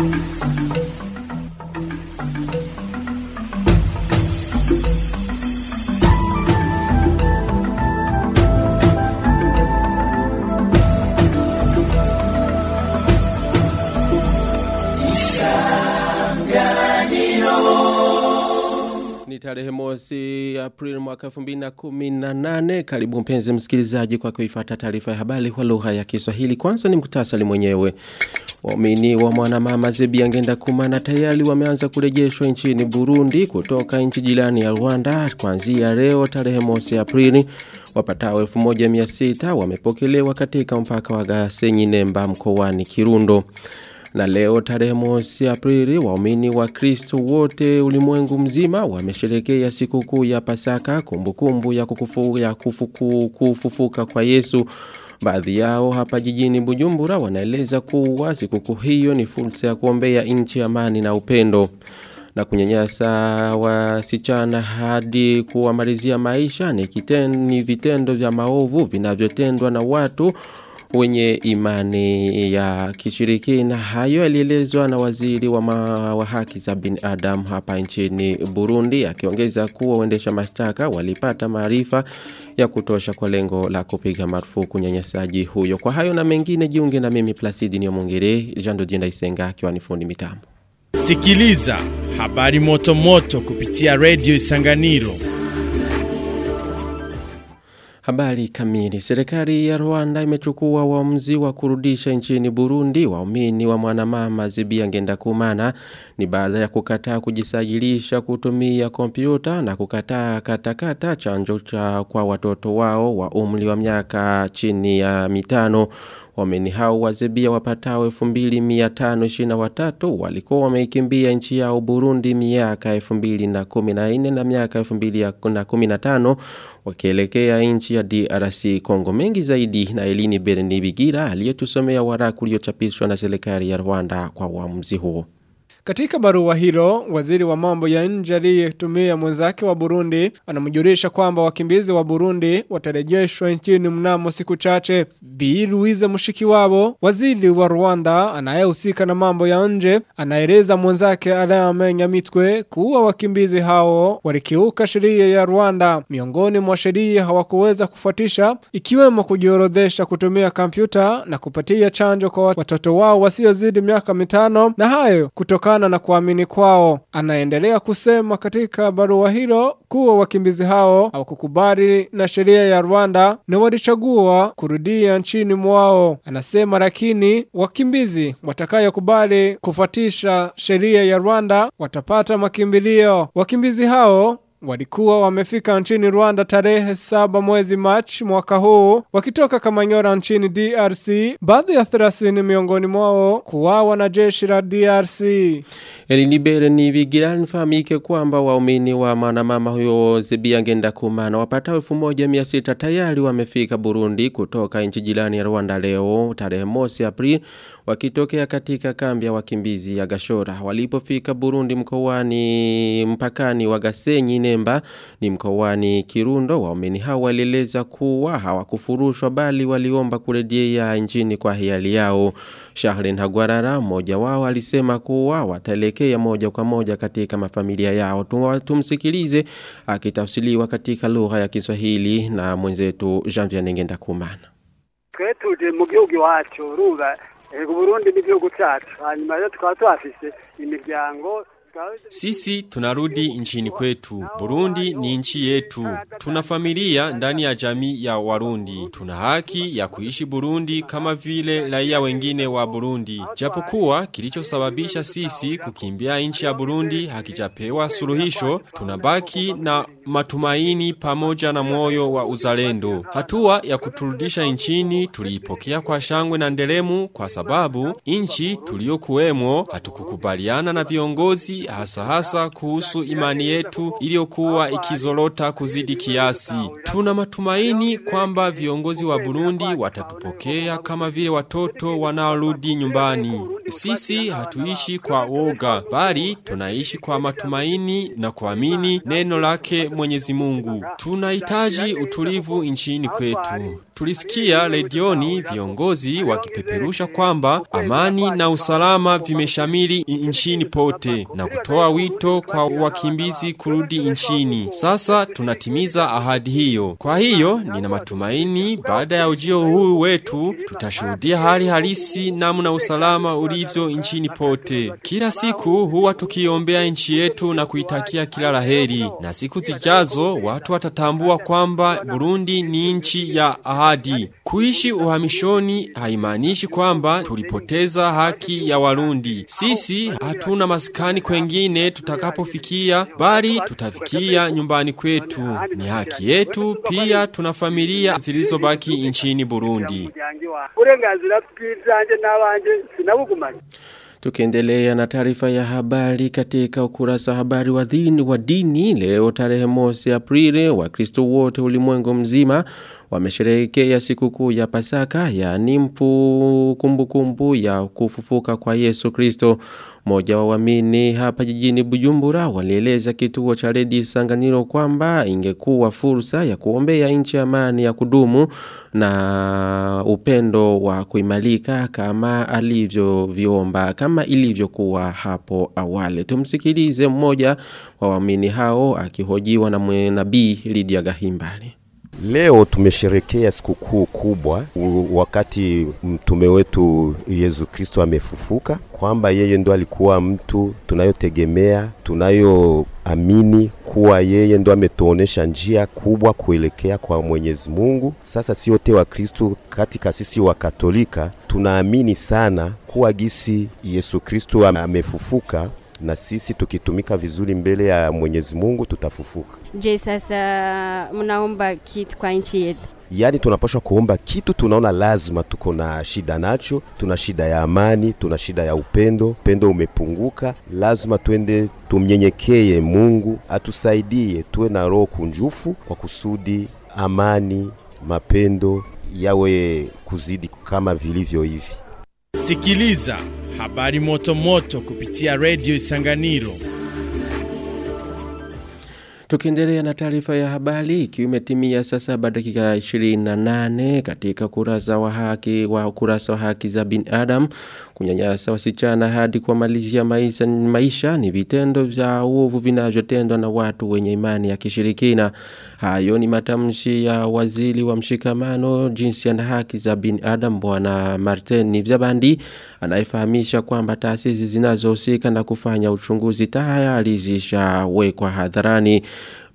Ni tarehe mosi Aprili mwaka 2018. Karibu mpenzi msikilizaji kwa kuifuata taarifa ya habari kwa lugha ya Kiswahili. Kwanza ni mkutasari mwenyewe. Waumini wa mwanamama Zebi Angenda Kumana tayari wameanza kurejeshwa nchini Burundi kutoka nchi jirani ya Rwanda kuanzia leo tarehe mosi Aprili. Wapatao 1600 wamepokelewa katika mpaka wa Gasenyi Nemba mkoani Kirundo. Na leo tarehe mosi Aprili waumini wa Kristo wote ulimwengu mzima wamesherekea sikukuu ya Pasaka kumbukumbu ya kukufu, ya kufuku, kufufuka kwa Yesu. Baadhi yao hapa jijini Bujumbura wanaeleza kuwa sikukuu hiyo ni fursa ya kuombea nchi amani na upendo na kunyanyasa wasichana hadi kuwamalizia maisha ni, kiten, ni vitendo vya maovu vinavyotendwa na watu wenye imani ya kishirikina. Hayo alielezwa na waziri wa, ma, wa haki za binadamu hapa nchini Burundi, akiongeza kuwa waendesha mashtaka walipata maarifa ya kutosha kwa lengo la kupiga marufuku nyanyasaji huyo. Kwa hayo na mengine, jiunge na mimi Placidi Nyomongere, Jean Dodienda Isenga akiwa ni fundi mitambo. Sikiliza habari moto moto kupitia Radio Isanganiro. Habari kamili. Serikali ya Rwanda imechukua uamuzi wa kurudisha nchini Burundi waumini wa mwanamama Zibia Ngendakumana ni baada ya kukataa kujisajilisha kutumia kompyuta na kukataa katakata chanjo cha kwa watoto wao wa umri wa miaka chini ya mitano. Waumini hao wa Zebia wapatao 2523 walikuwa wameikimbia nchi yao Burundi miaka 2014 na miaka 2015 wakielekea nchi ya DRC Kongo mengi zaidi na Elini Bernibigira aliyetusomea waraka uliochapishwa na serikali ya Rwanda kwa uamuzi huo. Katika barua hilo, waziri wa mambo ya nje aliyetumia mwenzake wa Burundi anamjulisha kwamba wakimbizi wa Burundi watarejeshwa nchini mnamo siku chache. Bi Louise Mushikiwabo, waziri wa Rwanda anayehusika na mambo ya nje, anaeleza mwenzake Alain Mitwe kuwa wakimbizi hao walikiuka sheria ya Rwanda. Miongoni mwa sheria hawakuweza kufuatisha ikiwemo kujiorodhesha kutumia kompyuta na kupatia chanjo kwa watoto wao wasiozidi miaka mitano na hayo kutoka kutokana na kuamini kwao. Anaendelea kusema katika barua hilo kuwa wakimbizi hao hawakukubali na sheria ya Rwanda na walichagua kurudia nchini mwao. Anasema lakini wakimbizi watakayokubali kufuatisha sheria ya Rwanda watapata makimbilio. Wakimbizi hao walikuwa wamefika nchini Rwanda tarehe saba mwezi Machi mwaka huu wakitoka Kamanyora nchini DRC baadhi ya 30 miongoni mwao kuwawa na jeshi la DRC Elinibere ni vigira nifahamike kwamba waumini wa mwanamama huyo Zebia Ngenda Kumana wapatao 1600 tayari wamefika Burundi kutoka nchi jirani ya Rwanda leo tarehe mosi Aprili wakitokea katika kambi ya wakimbizi ya Gashora walipofika Burundi mkoani mpakani wa Gasenyi Nemba ni mkoani Kirundo waumini hao walieleza kuwa hawakufurushwa bali waliomba kurejea nchini kwa hiari yao Shahlin Hagwarara mmoja wao alisema kuwa wataelekea moja kwa moja katika mafamilia yao tumsikilize akitafsiriwa katika lugha ya Kiswahili na mwenzetu Jean Vianney Ngendakumana twetuje mu gihugu iwacu urumva Burundi n'igihugu cyacu hanyuma rero tukaba tuhafise imiryango Sisi tunarudi nchini kwetu. Burundi ni nchi yetu. Tuna familia ndani ya jamii ya Warundi. Tuna haki ya kuishi Burundi kama vile raia wengine wa Burundi. Japokuwa kilichosababisha sisi kukimbia nchi ya Burundi hakijapewa suluhisho, tunabaki na matumaini pamoja na moyo wa uzalendo. Hatua ya kuturudisha nchini tuliipokea kwa shangwe na nderemu kwa sababu nchi tuliyokuwemo hatukukubaliana na viongozi hasa hasa kuhusu imani yetu iliyokuwa ikizorota kuzidi kiasi. Tuna matumaini kwamba viongozi wa Burundi watatupokea kama vile watoto wanaorudi nyumbani. Sisi hatuishi kwa woga, bali tunaishi kwa matumaini na kuamini neno lake Mwenyezi Mungu. Tunahitaji utulivu nchini kwetu. Tulisikia redioni viongozi wakipeperusha kwamba amani na usalama vimeshamiri nchini pote na kutoa wito kwa wakimbizi kurudi nchini. Sasa tunatimiza ahadi hiyo. Kwa hiyo nina matumaini baada ya ujio huu wetu tutashuhudia hali halisi namna usalama ulivyo nchini pote. Kila siku huwa tukiombea nchi yetu na kuitakia kila laheri, na siku zijazo watu watatambua kwamba Burundi ni nchi ya ahadi. Kuishi uhamishoni haimaanishi kwamba tulipoteza haki ya Warundi. Sisi hatuna maskani kwengine tutakapofikia, bali tutafikia nyumbani kwetu. Ni haki yetu, pia tuna familia zilizobaki nchini Burundi. uburenganzira bw'ibyanjye n'abanje sinabugumanye Tukiendelea na taarifa ya habari katika ukurasa wa habari wa dini, wa dini leo tarehe mosi Aprili Wakristo wote ulimwengu mzima wamesherehekea sikukuu ya Pasaka yaani mpu kumbukumbu ya kufufuka kwa Yesu Kristo. Mmoja wa waamini hapa jijini Bujumbura walieleza kituo cha redio Sanganiro kwamba ingekuwa fursa ya kuombea nchi amani ya kudumu na upendo wa kuimalika kama alivyoviomba kama ilivyokuwa hapo awali. Tumsikilize mmoja wa waamini hao akihojiwa na nabii Lydia Gahimbali. Leo tumesherekea sikukuu kubwa u- wakati mtume wetu Yesu Kristo amefufuka, kwamba yeye ndo alikuwa mtu tunayotegemea, tunayoamini kuwa yeye ndo ametuonesha njia kubwa kuelekea kwa Mwenyezi Mungu. Sasa si wote wa Kristo katika sisi wa Katolika tunaamini sana kuwa gisi Yesu Kristo ame- amefufuka na sisi tukitumika vizuri mbele ya Mwenyezi Mungu tutafufuka. Je, sasa mnaomba kitu kwa nchi yetu? Yaani tunapaswa kuomba kitu tunaona lazima tuko na shida nacho. Tuna shida ya amani, tuna shida ya upendo, upendo umepunguka. Lazima twende tumnyenyekee Mungu atusaidie, tuwe na roho kunjufu kwa kusudi amani, mapendo yawe kuzidi kama vilivyo hivi. Sikiliza habari moto moto kupitia Radio Isanganiro. Tukiendelea na taarifa ya habari ikiwa imetimia saa saba dakika 28 katika kurasa wa haki wa ukurasa wa haki za binadamu kunyanyasa wasichana hadi kuwamalizia maisha, maisha ni vitendo vya uovu vinavyotendwa na watu wenye imani ya kishirikina. Hayo ni matamshi ya waziri wa mshikamano jinsi na haki za binadamu bwana Martin Nivyabandi anayefahamisha kwamba taasisi zinazohusika na kufanya uchunguzi tayari zishawekwa hadharani.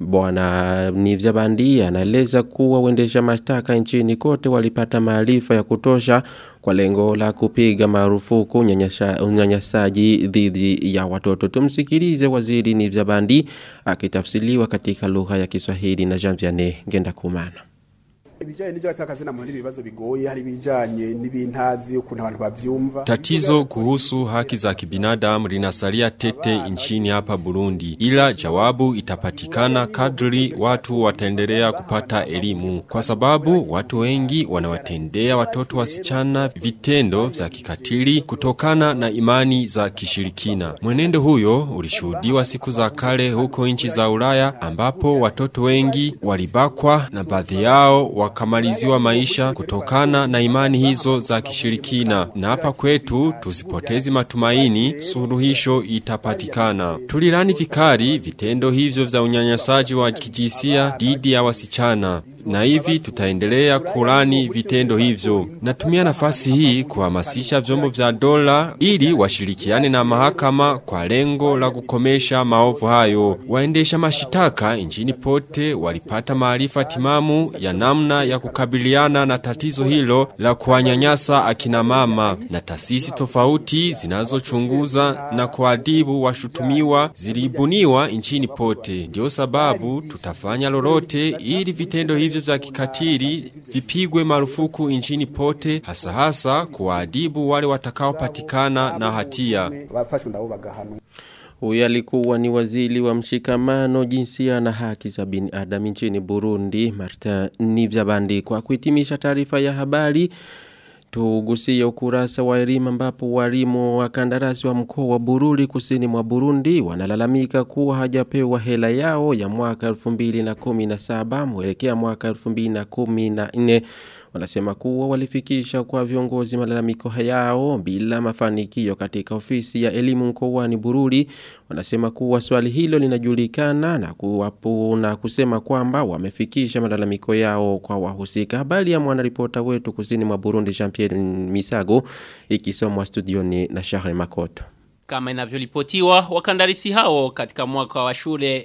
Bwana Nivyabandi anaeleza kuwa uendesha mashtaka nchini kote walipata maarifa ya kutosha kwa lengo la kupiga marufuku unyanyasha- unyanyasaji dhidi ya watoto. Tumsikilize waziri Nivyabandi akitafsiriwa katika lugha ya Kiswahili na Jean Vianney Ngendakumana. ibijanye n'ivyo batakazina mu ibibazo bigoye hari ibijanye n'ibintazi ukuntu abantu bavyumva Tatizo kuhusu haki za kibinadamu linasalia tete nchini hapa Burundi, ila jawabu itapatikana kadri watu wataendelea kupata elimu, kwa sababu watu wengi wanawatendea watoto wasichana vitendo vya kikatili kutokana na imani za kishirikina. Mwenendo huyo ulishuhudiwa siku za kale huko nchi za Ulaya, ambapo watoto wengi walibakwa na baadhi yao wakamaliziwa maisha kutokana na imani hizo za kishirikina. Na hapa kwetu tusipotezi matumaini, suluhisho itapatikana. Tulilani vikali vitendo hivyo vya unyanyasaji wa kijinsia dhidi ya wasichana na hivi tutaendelea kulani vitendo hivyo. Natumia nafasi hii kuhamasisha vyombo vya dola ili washirikiane na mahakama kwa lengo la kukomesha maovu hayo. Waendesha mashitaka nchini pote walipata maarifa timamu ya namna ya kukabiliana na tatizo hilo la kuwanyanyasa akina mama, na taasisi tofauti zinazochunguza na kuadibu washutumiwa zilibuniwa nchini pote. Ndio sababu tutafanya lolote ili vitendo hivyo vya kikatili vipigwe marufuku nchini pote, hasa hasa kuwaadibu wale watakaopatikana na hatia. bafashwe ndabo bagahanwa Huyu alikuwa ni waziri wa mshikamano jinsia na haki za binadamu nchini Burundi Martin Nivyabandi kwa kuhitimisha taarifa ya habari Tugusie ukurasa wa elimu ambapo walimu wa kandarasi wa mkoa wa Bururi kusini mwa Burundi wanalalamika kuwa hajapewa hela yao ya mwaka 2017 mwelekea mwaka 2014 wanasema kuwa walifikisha kwa viongozi malalamiko yao bila mafanikio katika ofisi ya elimu mkoani Bururi wanasema kuwa swali hilo linajulikana na kuwapu na kusema kwamba wamefikisha malalamiko yao kwa wahusika habari ya mwanaripota wetu kusini mwa Burundi Jean-Pierre Misago ikisomwa studioni na Charles Makoto kama inavyoripotiwa wakandarisi hao katika mwaka wa shule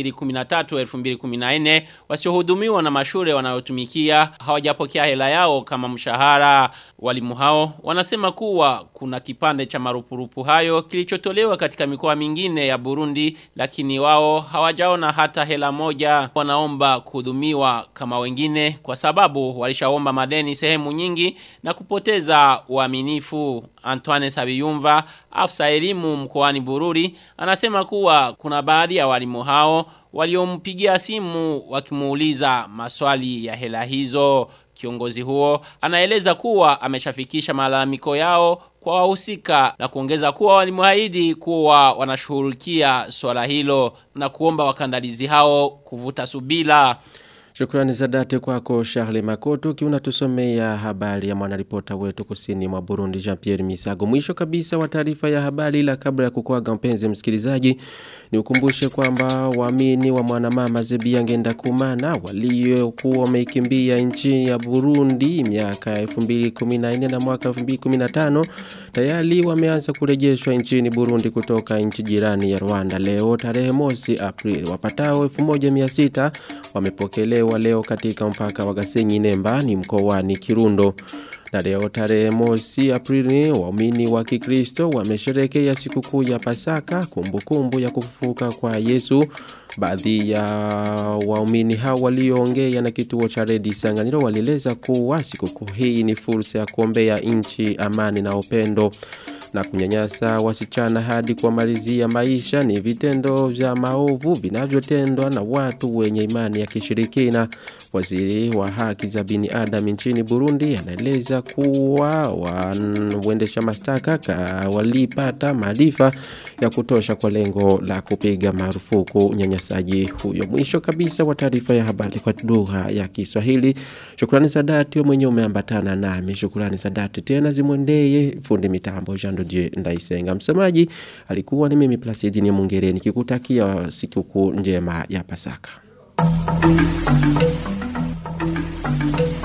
2013-2014 wasiohudumiwa na mashule wanayotumikia hawajapokea hela yao kama mshahara. Walimu hao wanasema kuwa kuna kipande cha marupurupu hayo kilichotolewa katika mikoa mingine ya Burundi lakini wao hawajaona hata hela moja. Wanaomba kuhudumiwa kama wengine kwa sababu walishaomba madeni sehemu nyingi na kupoteza uaminifu. Antoine Sabiyumva afisa elimu mkoani Bururi anasema kuwa kuna baadhi ya walimu hao waliompigia simu wakimuuliza maswali ya hela hizo. Kiongozi huo anaeleza kuwa ameshafikisha malalamiko yao kwa wahusika na kuongeza kuwa walimwahidi kuwa wanashughulikia swala hilo na kuomba wakandalizi hao kuvuta subila. Shukrani za dhati kwako Charles Makoto kiuna tusomea habari ya mwanaripota wetu kusini mwa Burundi Jean-Pierre Misago. Mwisho kabisa wa taarifa ya habari la kabla ya kukuaga mpenzi msikilizaji ni ukumbushe kwamba waamini wa mwanamama Zebia Ngenda Kumana waliokuwa wameikimbia nchi ya Burundi miaka 2014 na mwaka 2015 tayari wameanza kurejeshwa nchini Burundi kutoka nchi jirani ya Rwanda leo tarehe mosi Aprili wapatao 1600 wamepokelewa wa leo katika mpaka wa Gasenyi Nemba ni mkoani Kirundo. Na leo tarehe mosi Aprili waumini wa Kikristo wamesherekea sikukuu ya Pasaka kumbukumbu ya kufufuka kwa Yesu. Baadhi ya waumini hao walioongea na kituo cha Redi Sanganiro walieleza kuwa sikukuu hii ni fursa ya kuombea nchi amani na upendo na kunyanyasa wasichana hadi kuwamalizia maisha ni vitendo vya maovu vinavyotendwa na watu wenye imani ya kishirikina. Waziri wa haki za binadamu nchini Burundi anaeleza kuwa waendesha mashtaka walipata maarifa ya kutosha kwa lengo la kupiga marufuku unyanyasaji huyo. Mwisho kabisa wa taarifa ya habari kwa lugha ya Kiswahili. Shukrani za dhati mwenye umeambatana nami. Shukrani za dhati tena zimwendee fundi mitambo Jean Dodie Ndaisenga. Msemaji alikuwa ni mimi Placidi ni Mungere nikikutakia sikukuu njema ya Pasaka.